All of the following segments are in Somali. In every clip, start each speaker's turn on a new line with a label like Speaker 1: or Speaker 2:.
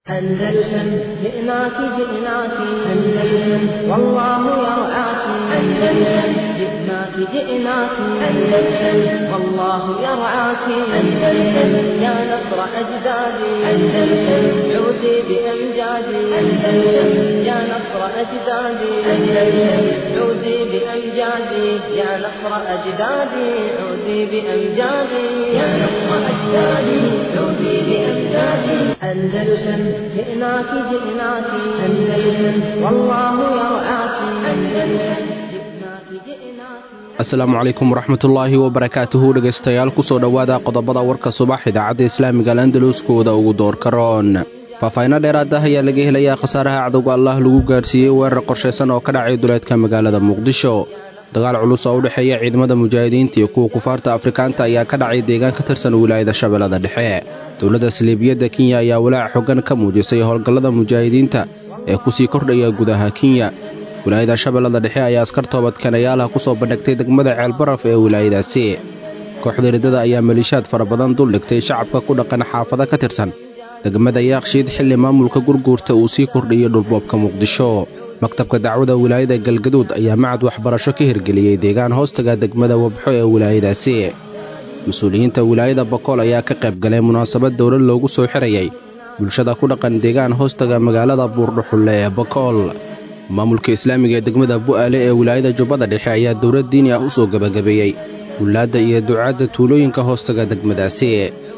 Speaker 1: أندلسن جئناك جئناك أندلسن والله يرعاك أندلسن جئناك جئناك أندلسن والله يرعاك أندلسن يا نصر أجدادي أندلسن عودي بأمجادي أندلسن يا نصر أجدادي أندلسن عودي بأمجادي يا نصر أجدادي عودي بأمجادي يا نصر أجدادي عودي بأمجادي أندلسن جئناك جئناك أندلسن والله يرعاك أندلسن جئناك جئناك
Speaker 2: asalaamu calaykum waraxmatullaahi wabarakaatuhu dhegaystayaal kusoo dhowaada qodobada warka subax idaacadda islaamiga alandaluskooda ugu doorka roon faahfaahinno dheeraad ah ayaa laga helayaa khasaaraha cadowga allah lagu gaadhsiiyey weerar qorshaysan oo ka dhacay duleedka magaalada muqdisho dagaal culus oo u dhexeeya ciidamada mujaahidiinta iyo kuwa kufaarta afrikaanta ayaa ka dhacay deegaan ka tirsan wilaayada shabeellada dhexe dowladda saliibiyadda kenya ayaa walaac xoggan ka muujisay howlgallada mujaahidiinta ee kusii kordhaya gudaha kenya wilaayada shabeellada dhexe ayaa askar toobadkanayaalaha ku soo bandhigtay degmada ceelbaraf ee wilaayadaasi kooxda riddada ayaa maliishaad fara badan dul dhigtay shacabka ku dhaqan xaafada ka tirsan degmada yaaqshiid xilli maamulka gurguurta uu sii kordhiyey dhulboobka muqdisho maktabka dacwada wilaayada galgaduud ayaa macad waxbarasho ka hirgeliyey deegaan hoostaga degmada wabxo ee wilaayadaasi mas-uuliyiinta wilaayada bakool ayaa ka qayb galay munaasabad dowlad loogu soo xirayay bulshada ku dhaqan deegaan hoostaga magaalada buurdhuxulle ee bakool maamulka islaamiga ee degmada bu'aale ee wilaayada jubbada dhexe ayaa dowlad diini ah u soo gebagabeeyey wulaadda iyo ducaadda tuulooyinka hoostaga degmadaasi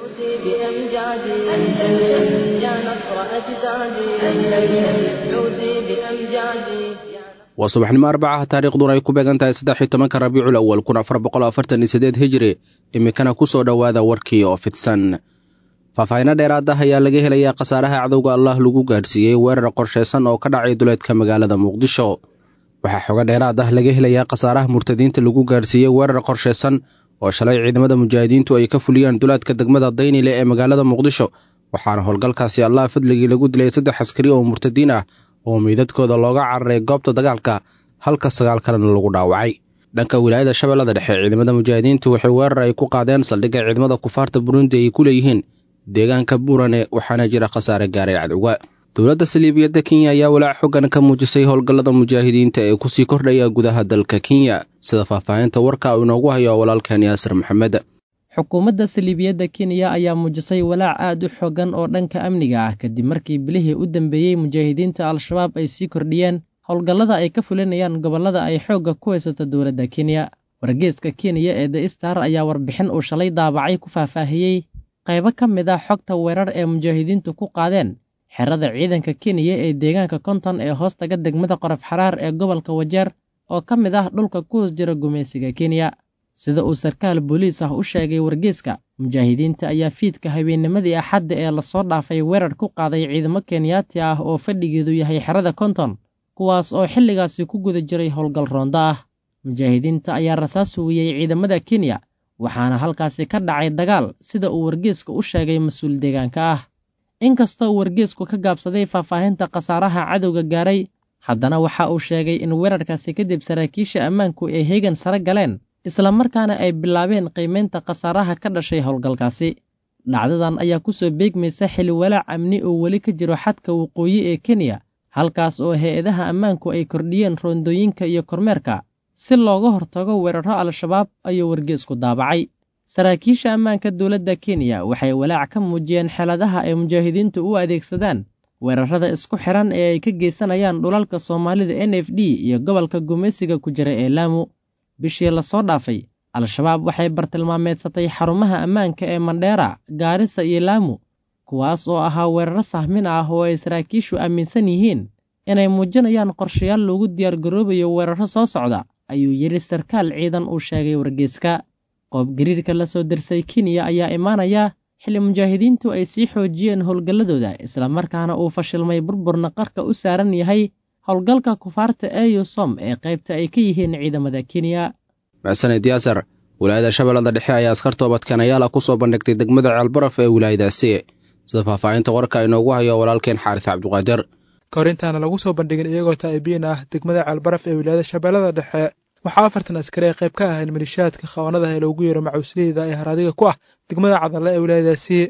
Speaker 1: بأمجادي أندلسن يا نصر أجدادي أندلسن عودي بأمجادي
Speaker 2: waa subaxnimo arbacaha taariikhduna ay ku beegan tahay saddex iyo tobanka rabiicul awal kun afar boqol afartan iyo siddeed hijiri iminkana ku soo dhowaada warkii oo fidsan faahfaahinno dheeraad ah ayaa laga helayaa khasaaraha cadowga allah lagu gaadhsiiyey weerar qorshaysan oo ka dhacay duleedka magaalada muqdisho waxaa xogo dheeraad ah laga helayaa khasaaraha murtadiinta lagu gaadhsiiyey weerar qorshaysan oo shalay ciidamada mujaahidiintu ay ka fuliyeen duleedka degmada daynile ee magaalada muqdisho waxaana howlgalkaasi allah fadligii lagu dilay saddex askari oo murtadiin ah oo meydadkooda looga cararay goobta dagaalka halka sagaal kalena lagu dhaawacay dhanka wilaayada shabeellada dhexe ciidamada mujaahidiintu waxay weerar ay ku qaadeen saldhigga ciidamada kufaarta burundi ay ku leeyihiin deegaanka buurane waxaana jira khasaare gaaray cadowga dowladda saliibiyadda kenya ayaa walaac xoggan ka muujisay howlgallada mujaahidiinta ee kusii kordhaya gudaha dalka kenya sida faahfaahinta warka uu inoogu hayo walaalkan yaasir maxamed
Speaker 3: xukuumadda saliibiyadda kenya ayaa muujisay walaac aad u xoogan oo dhanka amniga ah kadib markii bilihii u dambeeyey mujaahidiinta al-shabaab ay sii kordhiyeen howlgallada ay ka fulinayaan gobollada ay xoogga ku haysato dowladda kenya wargeeska kenya ee the star ayaa warbixin uu shalay daabacay ku faahfaahiyey qaybo ka mid ah xogta weerar ee mujaahidiintu ku qaadeen xerada ciidanka kenya ee deegaanka konton ee hoostaga degmada qoraf xaraar ee gobolka wajeer oo ka mid ah dhulka ku hoos jira gumaysiga kenya sida uu sarkaal booliis ah u sheegay wargeeska mujaahidiinta ayaa fiidka habeennimadii axadda ee lasoo dhaafay weerar ku qaaday ciidamo kenyaati ah oo fadhigeedu yahay xerada konton kuwaas oo xilligaasi ku guda jiray howlgal roonda ah mujaahidiinta ayaa rasaas huwiyey ciidamada kenya waxaana halkaasi ka dhacay dagaal sida uu wargeeska u sheegay mas-uul deegaanka ah inkastoo wargeesku ka gaabsaday faahfaahinta khasaaraha cadowga gaaray haddana waxa uu sheegay in weerarkaasi kadib saraakiisha ammaanku ay heegan sare galeen islamarkaana ay bilaabeen qiimaynta khasaaraha ka dhashay howlgalkaasi dhacdadan ayaa ku soo beegmaysa xili walaac amni oo weli ka jiro xadka waqooyi ee kenya halkaas oo hay-adaha ammaanku ay kordhiyeen roondooyinka iyo kormeerka si looga hortago weeraro al-shabaab ayuu wargeesku daabacay saraakiisha ammaanka dowladda kenya waxay walaac ka muujiyeen xeeladaha ay mujaahidiintu u adeegsadaan weerarada isku xiran ee ay ka geysanayaan dhulalka soomaalida n f d iyo gobolka gumaysiga ku jira ee laamu bishii lasoo dhaafay al-shabaab waxay bartilmaameedsatay xarumaha ammaanka ee mandheera gaarisa iyo laamu kuwaas oo ahaa weeraro sahmin ah oo ay saraakiishu aaminsan yihiin inay muujinayaan qorshayaal loogu diyaargaroobayo weeraro soo socda ayuu yidhi sarkaal ciidan uu sheegay wargeeska qoobgariirka la soo dirsay kenya ayaa imaanaya xilli mujaahidiintu ay sii xoojiyeen howlgalladooda islamarkaana uu fashilmay burburna qarka u saaran yahay howlgalka kufaarta eyusom ee qaybta ay ka yihiin ciidamada kenya
Speaker 2: maxsaned yaasar wilaayada shabeellada dhexe ayaa askar toobadkanayaala ku soo bandhigtay degmada ceelbaraf ee wilaayadaasi sida faahfaahinta warka inoogu hayo walaalkeen xaaris cabdiqaadir
Speaker 4: kahor intaana lagu soo bandhigin iyagoo taa'ibiin ah degmada ceelbaraf ee wilaayada shabeellada dhexe waxaa afartan askari ay qayb ka ahayn malishaadka khawaanada ee loogu yeero macuusliyada ee haraadiga ku ah degmada cadalle ee wilaayadaasi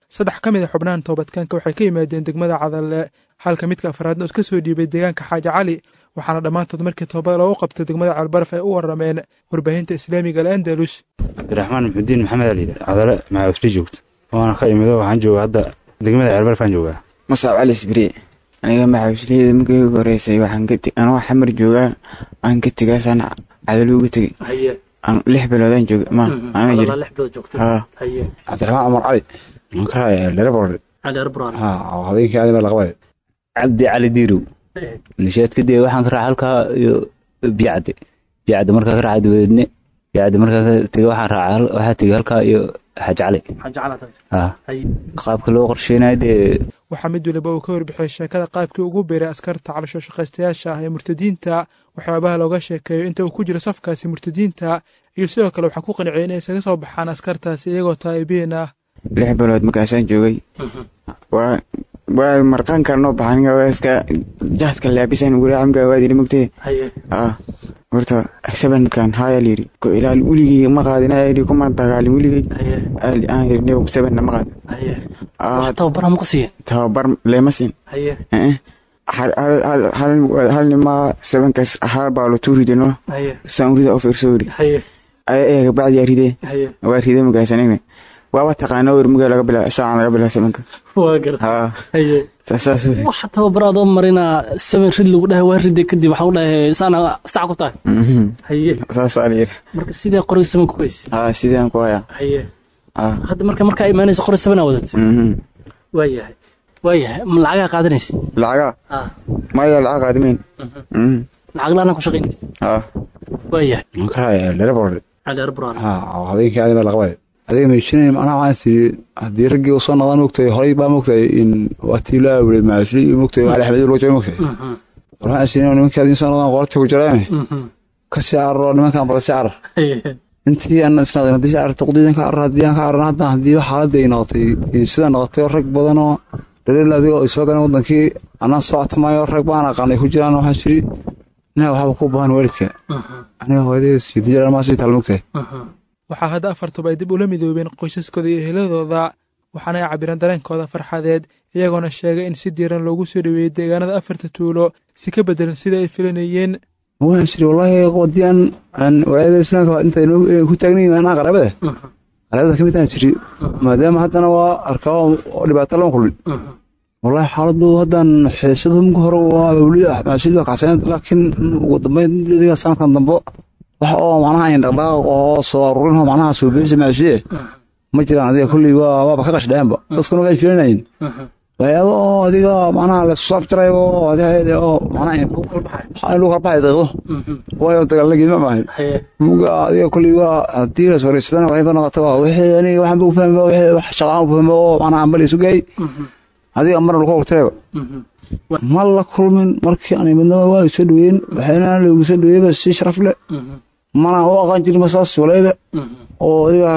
Speaker 4: saddex ka mid a xubnahan toobadkaanka waxay ka yimaadeen degmada cadalle halka midka afraadna iska soo dhiibay deegaanka xaaji cali waxaana dhammaantood markii toobada loogu qabtay degmada calbaraf ay u warameen warbaahinta islaamiga al'andalus
Speaker 5: cabdiraxmaan muxudiin maxamed aliida cadale maxaafli joogto waana ka imido waxaan joogaa hadda degmada ceelbaraf aan joogaa
Speaker 6: masaab cali sibri aniga maxaafiliyada markii ugu horeysay waxaan ka anoo xamar joogaa aan ka tegaasaan cadalo uga tegay lix biloodaan jooga ma ana jira haa
Speaker 5: cabdiraxmaan cumar cali waan ka raaya lerebord ha habeenkii adima laqabay
Speaker 7: cabdi cali diirow nishaad kadib waxaan ka raacay halkaa iyo biyacde biyacde markaa ka raacay dabadeedne biyacde markaa ka tegay waxaan raacay waxaa tegay halkaa iyo xaji cali ha qaabka loo qorsheynayo dee
Speaker 4: waxaa mid waliba uu ka warbixiyey sheekada qaabkii ugu biiray askarta caloosho shaqaystayaasha ah ee murtadiinta waxyaabaha looga sheekeeyo inta uu ku jiro safkaasi murtadiinta iyo sidoo kale waxaa ku qanciyay inay isaga soo baxaan askartaasi iyagoo taa'ibiin ah
Speaker 6: lix bilood markaasaan joogay waa waa marqaanka noo baxan iska jahdka laabisan guraacamka waadili mogtee ah horta sabankan haya layiri ko ilaal weligay ma qaadin ayiri kuma dagaalin weligay aan yiri nebigu sabanna ma qaadin
Speaker 8: tababar ma ku siiya
Speaker 6: tababar leema siin hal nima sabankaas hal baa lo tuuridino saan urida oo fiirso yiri ayaga bacdi ridee waa ridee magaasanina waaba taqaana wer mugaa laga bilaa saacan laga bilaa sabanka
Speaker 8: waa garta
Speaker 6: saas
Speaker 8: waxa tababaraad oo marina seven rid lagu dhahay waa ride kadib waxaan u dhahay saana sac ku tahay haye
Speaker 6: saasaa la yiri
Speaker 8: marka sidee qoray seven ku weyse
Speaker 6: haa sidaan ku hayaa
Speaker 8: haye hadda marka markaa imaanaysa qoray seven aa wadatay waa yahay waa yahay ma lacagaa qaadanaysa
Speaker 6: lacagaa maya lacag qaadimeyn
Speaker 8: lacag laana ku shaqaynaysa
Speaker 6: haa
Speaker 8: waa yahay
Speaker 5: waan ka raaya lerebord
Speaker 8: cali arbran
Speaker 5: ha habeenkii adima laqabay adiga meeshinay macnaha waxaan siri haddii raggii usoo noqdaan mogtahay horay baa mogtahay in waatii loo awilay maashli iyo mogtahay cali axmed loo jooga mogtahay waxaan siri nimankii adin soo noqdaan qorta ku jiraane ka sii cararo nimankaan bala sii carar intii aan isnaqin haddii sii cararto qodiidan ka carar haddii aan ka cararna hadda haddii xaaladda ay noqotay sida noqotay rag badanoo dhaliil adiga ay soo galeen wadankii anaan soo catamayo rag baan aqaanay ku jiraan waxaan siri ina waxba ku baahan waalidka aniga hooyadayda siidin jiraan maa sii taal mogtahay
Speaker 4: waxaa hadda afartuba ay dib ula midoobeen qoysaskooda iyo eheladooda waxaana ay cabireen dareenkooda farxadeed iyagoona sheegay in si diiran loogu soo dhaweeyey deegaanada afarta tuulo si ka bedelan sida ay filanayeen
Speaker 5: waan shiri wallaahi wadii aan aan walaayada islaamka inta ku taagnayn anaa qaraabada qaraabada ka mid aan jiri maadaama haddana waa arkaa oo dhibaato lama kulmin wallaahi xaaladdu haddan xiisadu marka hore waa awliya maashid waa kacsaneed laakiin ugu dambeyn adiga sanadkan dambe wax oo macnaha ayn dhaqdhaqaaq oo soo aruurin oo macnaha soo beerisa maashiye ma jiraan adiga kulley waa waaba ka qashdheenba dadkuna way filanayeen waxyaaba oo adiga macnaha la soo afjaray oo adiga oo macnaha lagu kala baxay daqiiqdo waayo dagaalagii ma maahin muga adiga kulley waa haddii la swaraysadana waxayba noqota waa wixii aniga waxaan u fahma wixii wax shaqaan u fahma oo macnaha ambal isu gaay adiga marna lagu horteeba ma la kulmin markii aan midnaba waa soo dhaweyn waxayna lagu soo dhaweeyba si sharaf leh mana u aqaan jirin masaas walaayada oo adiga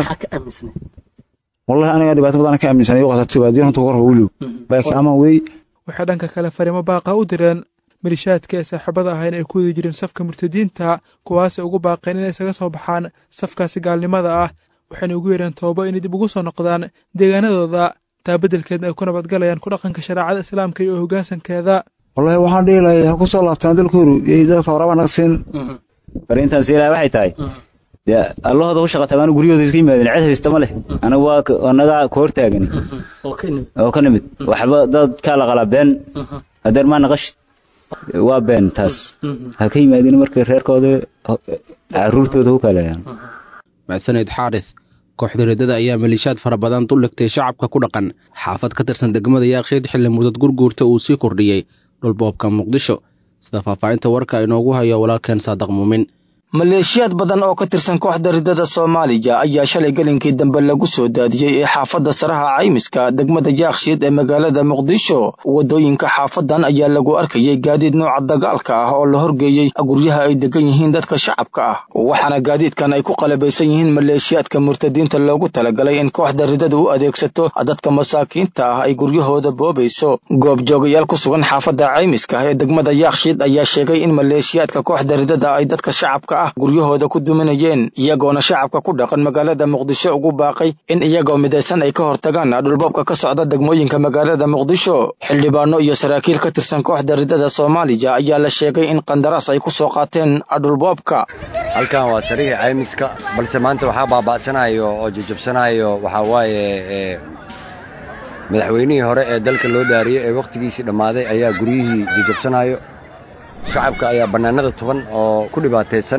Speaker 5: wallahi aniga dhibaato badan ka aaminsanay waqti baadiyan inta hor wiliw laakiin ama wey
Speaker 4: waxay dhanka kale fariimo baaqa u direen malishaadka ee saaxiibada ahayn ay ku wadi jireen safka murtadiinta kuwaasay ugu baaqeen inay isaga soo baxaan safkaasi gaalnimada ah waxayna ugu yeereen toobo inay dib ugu soo noqdaan deegaanadooda taa beddelkeedna ay ku nabadgalayaan ku dhaqanka shareecada islaamka iyo hoggaansankeeda
Speaker 5: wallahi waxaan dhihi lahay ha ku soo laabtaan dalkoodu iyo dalka horaba naga siin
Speaker 7: fariintan siilaha waxay tahay dee allahooda ku shaqa tagaan guryahooda iska yimaadeen cid haysta ma leh anagu waa anaga ka hortaagani oo ka nimid waxba dadkaa la qalaa been hadeer maa naqashid waa been taas ha ka yimaadeen markay reerkooda caruurtooda ku kaleeyaan
Speaker 2: mahadsaneyd xaaris kooxda riddada ayaa maliishaad fara badan duldhigtay shacabka ku dhaqan xaafad ka tirsan degmada yaaqsheed xilli mudad gurguurta uu sii kordhiyey dhulboobka muqdisho sida faahfaahinta warka inoogu hayo walaalkeen saadaq muumin
Speaker 9: maleeshiyaad badan oo ka tirsan kooxda riddada soomaaliya ayaa shalay gelinkii dambe lagu soo daadiyey ee xaafadda saraha caymiska degmada jaakshiid ee magaalada muqdisho waddooyinka xaafadan ayaa lagu arkayay gaadiid nooca dagaalka ah oo la horgeeyey guryaha ay degan yihiin dadka shacabka ah waxaana gaadiidkan ay ku qalabaysan yihiin maleeshiyaadka murtadiinta loogu talagalay in kooxda riddada u adeegsato dadka masaakiinta ah ay guryahooda boobayso goobjoogayaal ku sugan xaafadda caymiska ee degmada yaakshiid ayaa sheegay in maleeshiyaadka kooxda riddada ay dadka shacabka ah guryahooda ku duminayeen iyagoona shacabka ku dhaqan magaalada muqdisho ugu baaqay in iyagoo midaysan ay ka hortagaan dhulboobka ka socda degmooyinka magaalada muqdisho xildhibaano iyo saraakiil ka tirsan kooxda ridada soomaaliya ayaa la sheegay in qandaraas ay ku soo qaateen dhulboobka
Speaker 10: halkan waa sariixii caymiska balse maanta waxaa baaba'sanayo oo jajabsanayo waxaa waaye madaxweynihii hore ee dalka loo dhaariyey ee wakhtigiisii dhammaaday ayaa guryihii jajabsanayo shacabka ayaa bannaanada tuban oo ku dhibaataysan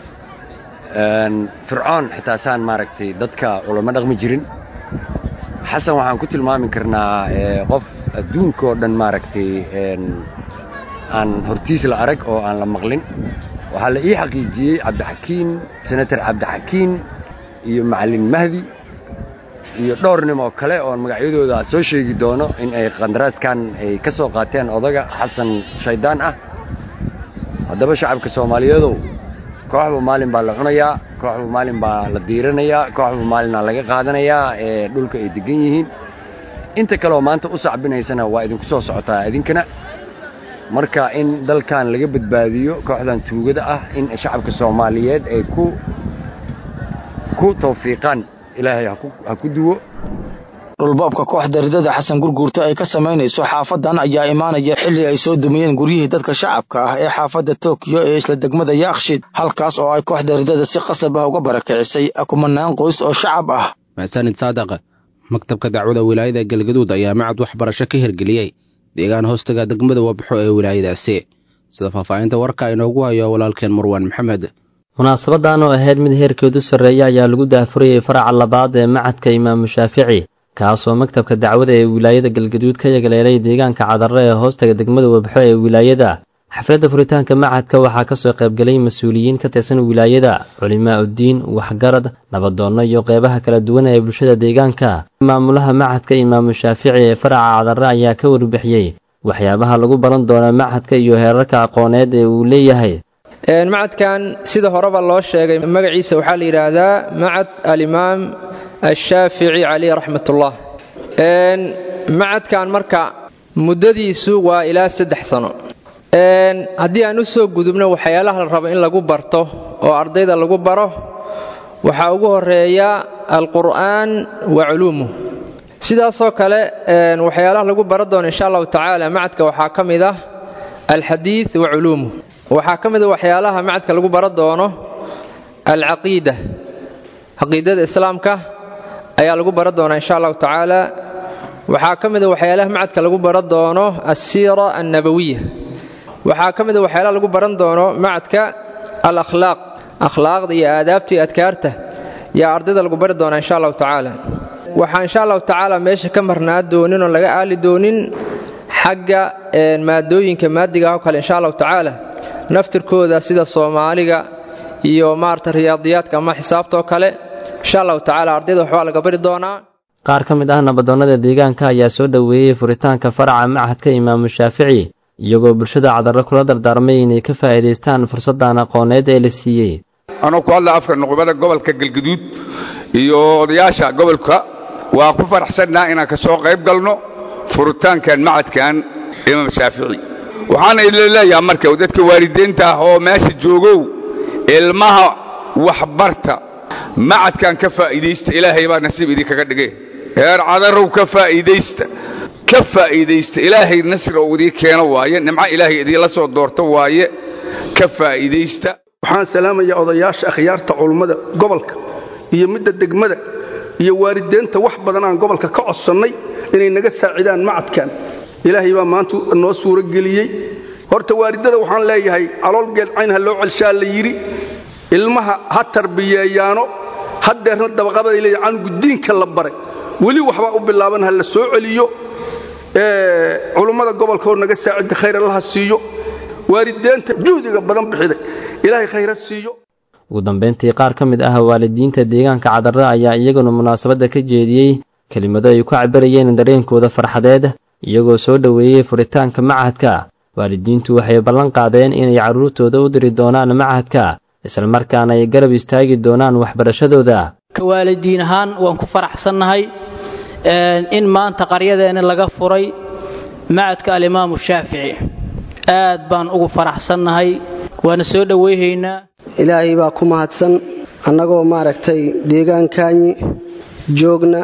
Speaker 10: fircoon xitaa saan maaragtay dadka ulama dhaqmi jirin xasan waxaan ku tilmaami karnaa qof adduunkaoo dhan maaragtay aan hortiis la arag oo aan la maqlin waxaa la ii xaqiijiyey cabdixakiin senator cabdixakiin iyo macallin mahdi iyo dhowr nim oo kale oon magacyadooda soo sheegi doono in ay qandaraaskan ay ka soo qaateen odaga xasan shaydaan ah haddaba shacabka soomaaliyeedow kooxba maalin baa la cunayaa kooxba maalin baa la diiranayaa kooxba maalinaa laga qaadanayaa ee dhulka ay deggan yihiin inta kaleoo maanta u sacbinaysana waa idinku soo socotaa idinkana marka in dalkan laga badbaadiyo kooxdan tuugada ah in shacabka soomaaliyeed ay ku ku tawfiiqaan ilaahay ha ku duwo
Speaker 9: dhulboobka kooxda ridada xasan gurguurta ay ka samaynayso xaafadan ayaa imaanaya xilli ay soo dumiyeen guryihii dadka shacabka ah ee xaafadda tokiyo ee isla degmada yaakshid halkaas oo ay kooxda ridada si qasab ah uga barakicisay kumanaan qoys oo shacab ah
Speaker 2: maxsanid saadaq maktabka dacwada wilaayada galgaduud ayaa macad waxbarasho ka hirgeliyey deegaan hoostaga degmada wabxo ee wilaayadaasi sida faahfaahinta warka inoogu hayo walaalkeen marwaan maxamed
Speaker 11: munaasabadan oo ahayd mid heerkeedu sarreeya ayaa lagu daahfurayay faraca labaad ee macadka imaamu shaafici kaasoo maktabka dacwada ee wilaayada galgaduud ka yagaleelay deegaanka cadarre ee hoostaga degmada wabxo ee wilaayada xafladda furitaanka macadka waxaa kasoo qaybgalay mas-uuliyiin ka tirsan wilaayada culimaa uddiin waxgarad nabadoonno iyo qeybaha kala duwan ee bulshada deegaanka maamulaha macadka imaamu shaafici ee faraca cadarre ayaa ka warbixiyey waxyaabaha lagu baran doona macadka iyo heerarka aqooneed ee uu leeyahay
Speaker 12: macadkan sida horeba loo sheegay magaciisa waxaa la yidhaahdaa macad alimaam ashaafici caleyh raxmatullah macadkan marka muddadiisu waa ilaa saddex sano haddii aan u soo gudubno waxyaalaha la rabo in lagu barto oo ardayda lagu baro waxaa ugu horeeya alqur'aan wa culuumuh sidaasoo kale waxyaalaha lagu baran doono insha allahu tacaala macadka waxaa ka mid ah alxadiid wa culuumuh waxaa ka mid a waxyaalaha macadka lagu baran doono alcaqiida caqiidada islaamka ayaa lagu baran doonaa insha allahu tacaala waxaa ka mid a waxyaalaha macadka lagu baran doono alsiira annabawiya waxaa ka mid a waxyaalaha lagu baran doono macadka alakhlaaq akhlaaqda iyo aadaabta iyo adkaarta yaa ardayda lagu bari doonaa insha allahu tacaala waxaa insha allahu tacaala meesha ka marnaa doonin oon laga aali doonin xagga maadooyinka maadiga oo kale insha allahu tacaala naftirkooda sida soomaaliga iyo maarata riyaadiyaadka ama xisaabtaoo kale insha allahu tacala ardayda waxbaa laga bari doonaa
Speaker 11: qaar ka mid ah nabadoonnada deegaanka ayaa soo dhoweeyey furitaanka faraca macadka imaamu shaafici iyagoo bulshada cadarre kula dardaarmay inay ka faa'iidaystaan fursaddan aqooneed ee la siiyey
Speaker 13: anuu ku hadla afka nuqubada gobolka galgaduud iyo odayaasha gobolka waa ku faraxsannaa inaan ka soo qayb galno furitaankan macadkan imaam shaafici waxaana ila leeyaha marka dadka waalidiinta ah oo meesha joogow ilmaha waxbarta macadkan ka faa'iidaysta ilaahay baa nasiib idinkaga dhige heer cadarow ka faa'iidaysta ka faa'iidaysta ilaahay nasri oo idii keeno waaye nimco ilaahay idiinla soo doorto waaye ka faa'iidaysta
Speaker 14: waxaan salaamayaa odayaasha akhyaarta culummada gobolka iyo midda degmada iyo waalideenta wax badan aan gobolka ka codsannay inay naga saacidaan macadkan ilaahay baa maanta noo suuro geliyey horta waalidada waxaan leeyahay caloolgeed cayn ha loo celshaa la yidhi ilmaha ha tarbiyeeyaano haddeerna dabaqabaday leeyahay canugu diinka la baray weli waxbaa u bilaaban ha la soo celiyo culummada gobolka oo naga saacida khayr allaha siiyo waalideenta juhdiga badan bixiday ilaahay khayra siiyo
Speaker 11: ugu dambayntii qaar ka mid ah waalidiinta deegaanka cadarre ayaa iyaguna munaasabadda ka jeediyey kelimado ay ku cabirayeen dareenkooda farxadeed iyagoo soo dhoweeyey furitaanka macahadka waalidiintu waxay ballan qaadeen inay carruurtooda u diri doonaan macahadka islamarkaana ay garab istaagi doonaan waxbarashadooda
Speaker 15: ka waalidiin ahaan waan ku faraxsannahay in maanta qaryadeenna laga furay macadka alimaamu shaafici aad baan ugu faraxsannahay waana soo dhoweyhaynaa
Speaker 16: ilaahay baa ku mahadsan annagoo maaragtay deegaankaanyi joogna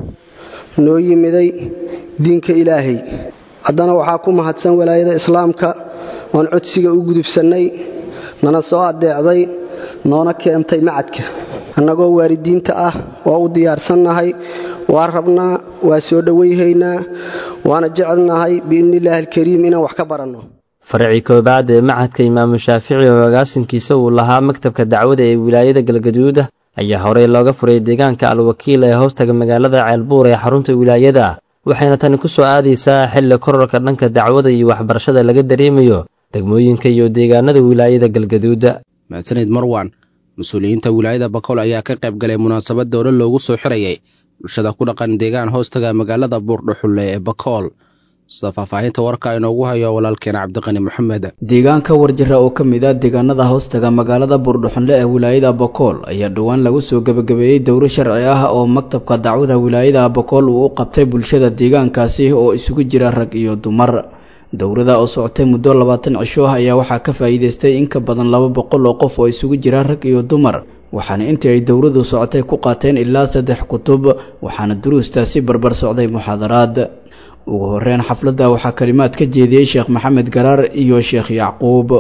Speaker 16: noo yimiday diinka ilaahay haddana waxaa ku mahadsan walaayada islaamka oon codsiga u gudubsannay nana soo addeecday noona keentay macadka annagoo waalidiinta ah waa u diyaarsannahay waa rabnaa waa soo dhowayhaynaa waana jecelnahay biidnillaahi alkariim inaan wax ka baranno
Speaker 11: faracii koobaad ee macadka imaamu shaafici oo agaasinkiisa uu lahaa maktabka dacwada ee wilaayada galgaduuda ayaa horey looga furay deegaanka alwakiil ee hoostaga magaalada ceelbuur ee xarunta wilaayada waxayna tani ku soo aadaysaa xilli korarka dhanka dacwada iyo waxbarashada laga dareemayo degmooyinka iyo deegaanada wilaayada galgaduuda
Speaker 2: mahadsanid marwan mas-uuliyiinta wilaayada bakool ayaa ka qayb galay munaasabad dowla loogu soo xirayay bulshada ku dhaqan deegaan hoostaga magaalada buurdhuxulle ee bakool sida faahfaahinta warka inoogu hayo walaalkeena cabdiqani maxamed
Speaker 17: deegaanka warjara oo ka mid ah deegaanada hoostaga magaalada buurdhuxunle ee wilaayada bakool ayaa dhowaan lagu soo gebagabeeyey dowro sharci ah oo maktabka dacwada wilaayada bakool uu u qabtay bulshada deegaankaasi oo isugu jira rag iyo dumar dowrada oo socotay muddo labaatan cisho ah ayaa waxaa ka faa'iidaystay in ka badan laba boqol oo qof oo isugu jira rag iyo dumar waxaana intii ay dowradu socotay ku qaateen ilaa saddex kutub waxaana duruustaasi barbar socday muxaadaraad ugu horeyn xafladda waxaa kalimaad ka jeediyey sheekh maxamed garaar iyo sheekh yacquub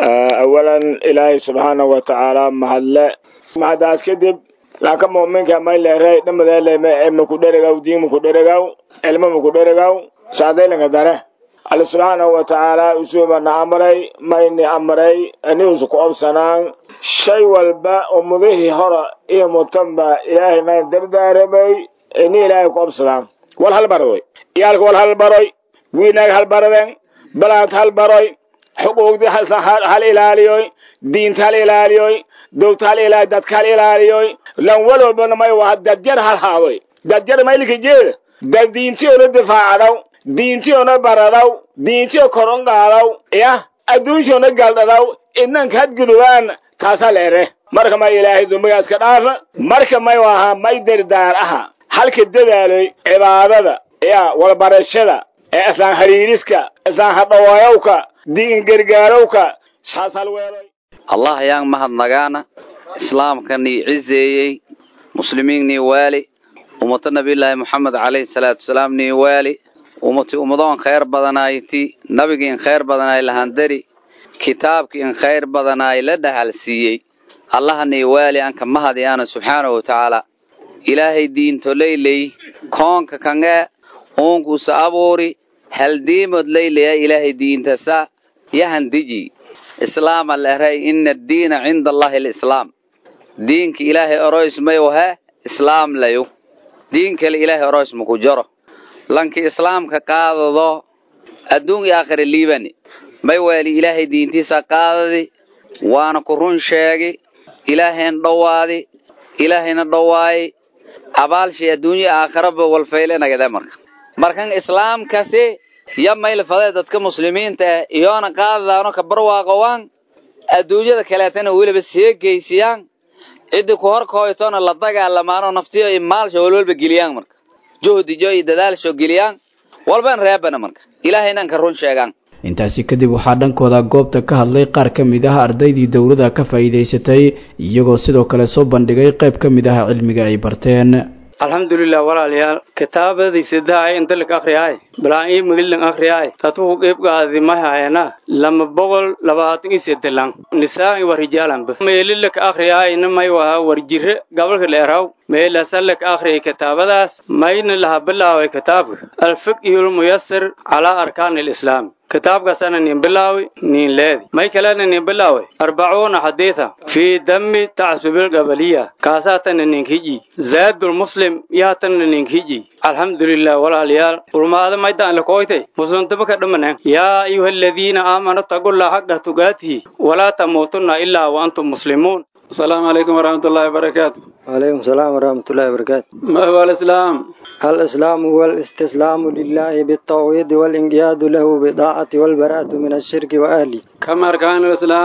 Speaker 18: awalan ilaahay subxaanahu wa tacaala mahadle mahadaas kadib laaka mu'minka mayleerey dhamadeeleme ee makudheregaw diin makudheregaw cilmo makudheregaw saadaylanka dare alle subxaanahu wa tacaala usuubana amray mayni amray aniusu ku obsanaan shay walba ummadihii hora iyo mutanba ilaahay mayn dardaaramay ini ilaahay ku obsadaan wal halbaroy iyaalka wal halbaroy wiinaag halbaraden balaant halbaroy xuquuqdi hal ilaaliyoy diinta hal ilaaliyoy dowta hal ilaaliy dadka hal ilaaliyoy lan walobana may waa dadjar hal haadoy dadjar maylika jeeda dad diintiyoona difaacadaw diintiyoona baradaw diintiyo koron qaadaw yah adduuntiyoona galdhadaw idnanka hadgudubaan taasaa leere marka may ilaahay dumbigaas ka dhaafa marka may ahaa may dardaar aha halka dadaaloy cibaadada ya walbarashada ee islaan hariiriska islaan hadhawaayowka diin gargaarowka saas halweeloy
Speaker 19: allah ayaan mahadnagaana islaamka nii ciseeyey muslimiin nii waali ummata nabiyulaahi moxamed calayhi salaatu wasalaam nii waali ummati ummadoon khayr badanayti nabigii in khayr badanaay lahandari kitaabkii in khayr badanaay la dhahal siiyey allaha nii waali anka mahadiyaana subxaanahu wa tacaala ilaahay diinto leyley koonka kange uunkusa abuuri haldiimod leyleya ilaahay diintasa yahan diji islaama leray ina addiina cinda allahi alislaam diinka ilaahay oroys mayu he islaam layu diin kale ilaahay oroys maku jaro lanki islaamka qaadado adduun iyo aakhira liibani may weeli ilaahay diintiisa qaadadi waana ku run sheegi ilaahayna dhowaadi ilaahayna dhowaayi abaalshay adduunya aakhiraba walfayle nagade marka markan islaamkasi ya maylfadee dadka muslimiinta ah iyoona qaadadaano ka barwaaqowaan adduunyada kaleetana weliba see geysiyaan ciddi ku horkooytoona la dagaalamaano naftiyo iyo maalsha walwalba geliyaan marka juhdijo iyo dadaalsho geliyaan walban reebana marka ilaahaynan ka run sheegaan
Speaker 17: intaasi kadib waxaa dhankooda goobta ka hadlay qaar ka mid ah ardaydii dowladda ka faa'iidaysatay iyagoo sidoo kale soo bandhigay qayb ka mid ah cilmiga ay barteen
Speaker 20: alxamdulilah walaalayaal kitaabadii sidahay intalik akhriyaay balaan ii mudilin akhriyaay tatuku qeybgaadi mahayana lama boqol labaatan iyo sedelan nisaan wa rijaalanba meelilak akhriyaay namay waha warjire gabalka leeraw meelasalak akhriyay kitaabadaas mayna laha bilaaway kitaabka alfiqhul muyasir calaa arkaan alislaam kitaabkaasana nin bilaawi nin leedi may kalena nin bilaawi arbacuuna xadiida fii dami tacsubil gabaliya kaasaatana ninkiji zaadul muslim yaatana ninkiji alxamdulilah walaalayaal ulmaada maydaan lakoytay musuntaba ka dhamanan yaa ayuha aladiina aamanu tagullaa xaqa tugaatihi walaa tamuutunna ilaa wa antum muslimuun
Speaker 21: السلام عليكم ورحمة الله وبركاته
Speaker 22: وعليكم السلام ورحمة الله وبركاته
Speaker 21: ما هو الإسلام؟
Speaker 22: الإسلام هو الاستسلام لله بالتوحيد والانقياد له بالطاعة والبراءة من الشرك وأهله
Speaker 21: كم أركان الإسلام؟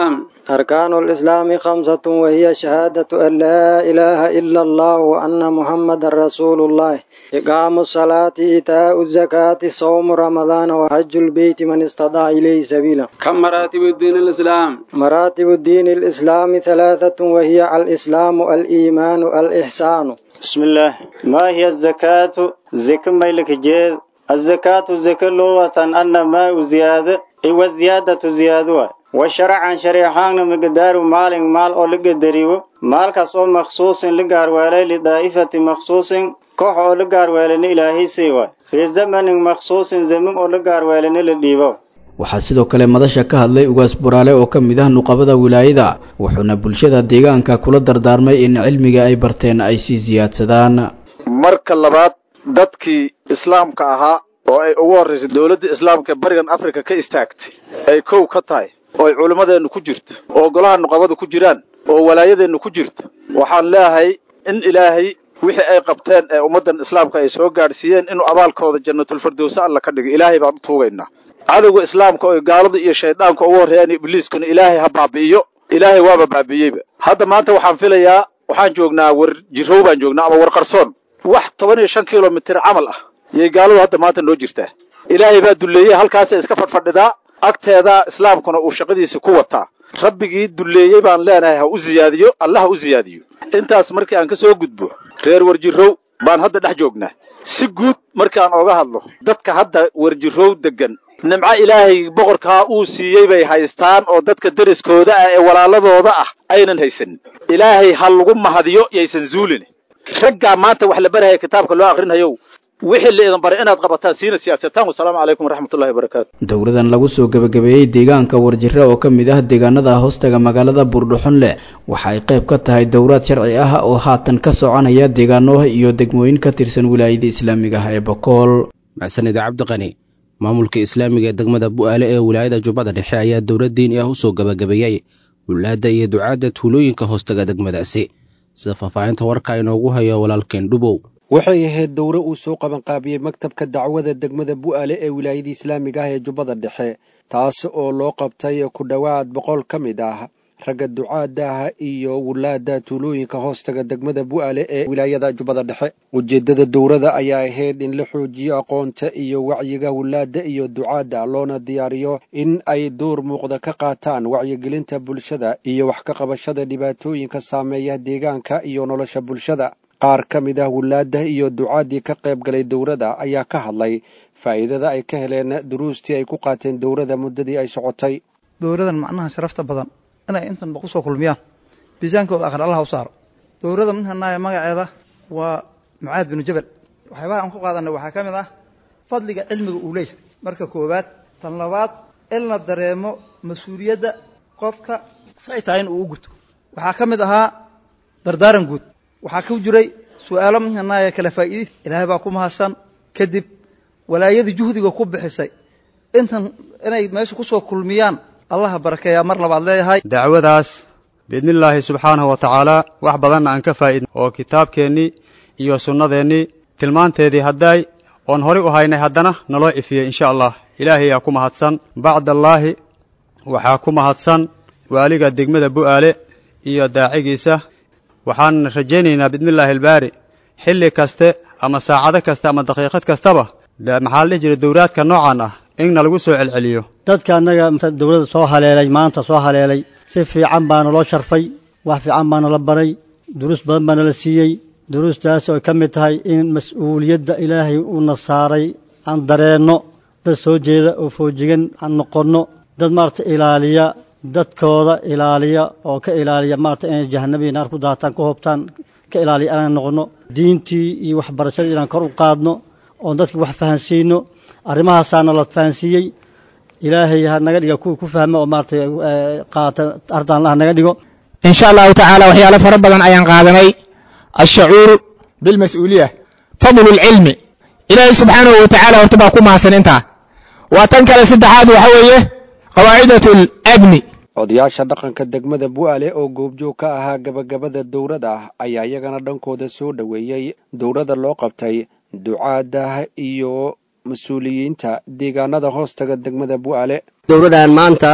Speaker 22: أركان الإسلام خمسة وهي شهادة أن لا إله إلا الله وأن محمد رسول الله إقام الصلاة إيتاء الزكاة صوم رمضان وحج البيت من استطاع إليه سبيلا
Speaker 21: كم مراتب الدين الإسلام
Speaker 22: مراتب الدين الإسلام ثلاثة وهي الإسلام الإيمان الإحسان
Speaker 1: بسم الله ما هي الزكاة زكاة ميلك جيد الزكاة زكاة لغة أن ما زيادة إيوة زيادة زيادة وشرعا شريحان مقدار مال مال أو لقدريو مال كسو مخصوص لقار والي لدائفة مخصوص كوح أو لقار والي إلهي سيوا في زمن مخصوص زمن أو لقار والي لديبو
Speaker 17: waxaa sidoo kale madasha ka hadlay ugaas buraale oo ka mid ah nuqabada wilaayada wuxuuna bulshada deegaanka kula dardaarmay in cilmiga ay barteen ay sii siyaadsadaan
Speaker 3: marka labaad dadkii islaamka ahaa oo ay ugu horraysay dowladda islaamka barigan afrika ka istaagtay ay kow ka tahay oo ay culimmadeennu ku jirto oo golaha nuqabadu ku jiraan oo walaayadeennu ku jirto waxaan leeyahay in ilaahay wixii ay qabteen ee ummaddan islaamka ay soo gaadhsiiyeen inuu abaalkooda jannatulfirdowse alla ka dhigo ilaahay baan u tuugaynaa cadowga islaamka oo gaalada iyo shayddaanka ugu horreeyaan ibliiskuna ilaahay ha baabi'iyo ilaahay waaba baabi'iyeyba hadda maanta waxaan filayaa waxaan joognaa war jirow baan joognaa ama war qarsoon wax toban iyo shan kilomitir camal ah yay gaaladu hadda maanta noo jirtaa ilaahay baa dulleeyey halkaasay iska fadhfadhidaa agteeda islaamkuna uu shaqadiisa ku wataa rabbigii dulleeyey baan leenahay ha u ziyaadiyo alla ha u ziyaadiyo intaas markii aan ka soo gudbo reer warjirow baan hadda dhex joognaa si guud markaan ooga hadlo dadka hadda warjirow deggan nimco ilaahay boqorkaa uu siiyey bay haystaan oo dadka deriskooda ah ee walaaladooda ah aynan haysanin ilaahay ha lagu mahadiyo yaysan zuulin raggaa maanta wax la barahaya kitaabka loo akhrinayow wixii la idin baray inaad qabataan siina siyaasataan wasalaamu calaykum waraxmatullahi wabarakaatu
Speaker 17: dowladan lagu soo gebagabeeyey deegaanka warjire oo ka mid ah deegaanada hoostaga magaalada buurdhuxunle waxa ay qayb ka tahay dowlaad sharci ah oo haatan ka soconaya deegaano iyo degmooyin ka tirsan wilaayada islaamiga ah ee bokool
Speaker 2: maxsanid cabdiqani maamulka islaamiga ee degmada bu'aale ee wilaayada jubbada dhexe ayaa dowlad diini ah usoo gebagabeeyey wulaadda iyo ducaadda tuulooyinka hoostaga degmadaasi sida faahfaahinta warka inoogu hayo walaalkeen dhubow
Speaker 23: waxay ahayd dowre uu soo qabanqaabiyey maktabka dacwada degmada bu'aale ee wilaayada islaamiga ah ee jubbada dhexe taas oo loo qabtay ku dhowaad boqol ka mid ah ragga ducaadda ah iyo wulaadda tuulooyinka hoostaga degmada bu'aale ee wilaayada jubbada dhexe ujeeddada dowrada ayaa ahayd in la xoojiyo aqoonta iyo wacyiga wulaadda iyo ducaadda loona diyaariyo in ay door muuqda ka qaataan wacyigelinta bulshada iyo wax ka qabashada dhibaatooyinka saameeya deegaanka iyo nolosha bulshada qaar ka mid ah wulaadda iyo ducaaddii ka qayb galay dowladda ayaa ka hadlay faa'iidada ay ka heleen duruustii ay ku qaateen dowladda muddadii ay socotay
Speaker 24: dowladan macnaha sharafta badan inay intanba ku soo kulmiyaan miisaankooda akhri allaha u saaro dowladda minhanaaya magaceeda waa mucaad binu jabal waxyaabaha aan ku qaadanay waxaa ka mid ah fadliga cilmiga uu leeyahay marka koowaad tan labaad in la dareemo mas-uuliyadda qofka si ay tahay in uu u guto waxaa ka mid ahaa dardaaran guud waxaa ku jiray su-aalo minhanaaya kala faa'iidis ilaahay baa ku mahadsan kadib walaayadii juhdiga ku bixisay intan inay meesha ku soo kulmiyaan allaha barakeeyaa mar labaad leeyahay
Speaker 25: dacwadaas biidnillaahi subxaanahu wa tacaala wax badanna aan ka faa'idn oo kitaabkeennii iyo sunnadeennii tilmaanteedii hadday oon horay u haynay haddana naloo ifiyey insha allah ilaahayaa ku mahadsan bacdallaahi waxaa ku mahadsan waaliga degmada bu'aale iyo daacigiisa waxaan rajaynaynaa biidnillaahi albaari xilli kaste ama saacado kaste ama daqiiqad kastaba maxaa la dhihi jiray dowraadka noocan ah inna lagu soo celceliyo
Speaker 26: dadka annaga dowladda soo haleelay maanta soo haleelay si fiican baana loo sharfay wax fiican baana la baray duruus badan baana la siiyey duruustaas oo ay ka mid tahay in mas-uuliyadda ilaahay uuna saaray aan dareenno dad soo jeeda oo foojigan aan noqonno dad maarata ilaaliya dadkooda ilaaliya oo ka ilaaliya maarata inay jahannabiyi naar ku daataan ku hoobtaan ka ilaaliya inaan noqonno diintii iyo waxbarashadii inaan kor u qaadno oon dadki wax fahansiino arrimahaasaana la fahansiiyey ilaahay ha naga dhiga kuwii ku fahma oo maarata qaata ardaanla ha naga dhigo
Speaker 27: in sha allahu tacaala waxyaalo fara badan ayaan qaadanay alshacuuru bilmas-uuliya fadlu lcilmi ilaahay subxaanahu wa tacala horta baa ku mahadsan intaa waa tan kale saddexaad waxa weeye qawaacidatu ladmi
Speaker 23: odayaasha dhaqanka degmada bu'aale oo goobjoog ka ahaa gabagabada dowrada ah ayaa iyagana dhankooda soo dhoweeyey dowrada loo qabtay ducaadda iyo mas-uuliyiinta deegaanada hoostaga degmada bu'aale
Speaker 28: dowladdan maanta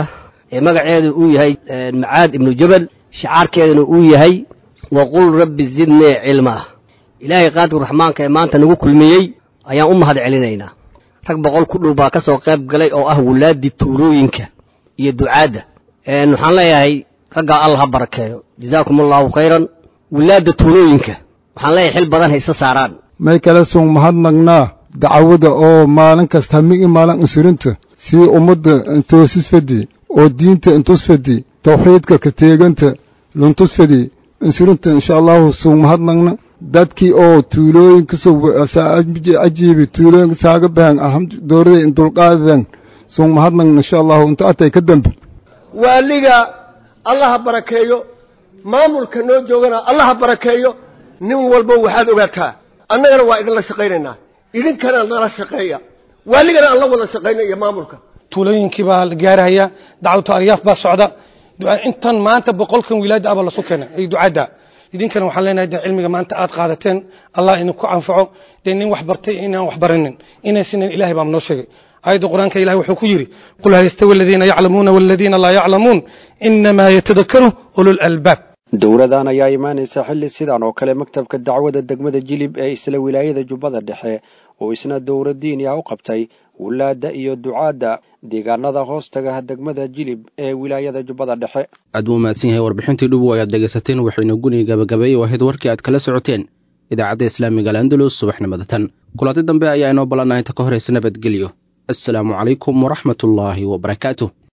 Speaker 4: ee magaceedu uu yahay macaad ibnu jabal shicaarkeeduna uu yahay waqul rabbi zidnii cilmaa ilaahay qaadir raxmaanka ee maanta nagu kulmiyey ayaan u mahad celinaynaa rag boqol ku dhow baa ka soo qayb galay oo ah wulaaddii tuulooyinka iyo ducaadda waxaan leeyahay raggaa allah ha barakeeyo jazaakum allaahu khayran wulaadda tuulooyinka waxaan leeyahay xil badan ha isa saaraan
Speaker 5: may kala sung mahadnagnaa dacwada oo maalin kasta hamigi maalin insurinta sidii ummadda intoosisfadi oo diinta intusfadi tawxiidka ka teeganta luntusfadi insurinta insha allahu sung mahadnagna dadkii oo tuulooyinka ajiibi tuulooyinka saaga bahan alhamdu doorada in dulqaadadan sung mahadnagna insha allahu inta atay ka dambe
Speaker 6: waaliga allaha barakeeyo maamulka noo joogana allaha barakeeyo nin walba waxaad ogaataa annagana waa idinla shaqaynaynaa idinkana nala shaqeeya waaligana aan la wada shaqayna iyo maamulka
Speaker 7: tuulooyinkii baa la gaarahaya dacwatu aryaaf baa socda intan maanta boqolkan wilaada abaa lasu keenay ay ducadda idinkana waxaan leenahay de cilmiga maanta aad qaadateen allah idinku anfaco dee nin wax bartay inaan wax barinin inaysinan ilahay baa noo sheegay aayadda qur-aanka ilahi wuxuu ku yidhi qul hal yastawi aladiina yaclamuuna waladiina laa yaclamuun inamaa yatadakaru ulul albaab
Speaker 23: dowladan ayaa imaanaysa xilli sidan oo kale maktabka dacwada degmada jilib ee isla wilaayada jubbada dhexe oo isna dowra diini ah u qabtay wulaadda iyo ducaadda deegaanada hoostaga degmada jilib ee wilaayada jubbada dhexe
Speaker 2: aad buu mahadsan yahay warbixintii dhubow ayaad dhegaysateen waxayna guniga gabagabeeyey waahid warkii aad kala socoteen idaacadda islaamiga al'andalus subaxnimada tan kulanti dambe ayaa inoo ballannaha inta ka horaysa nabadgelyo assalaamu calaykum waraxmatullaahi wabarakaatu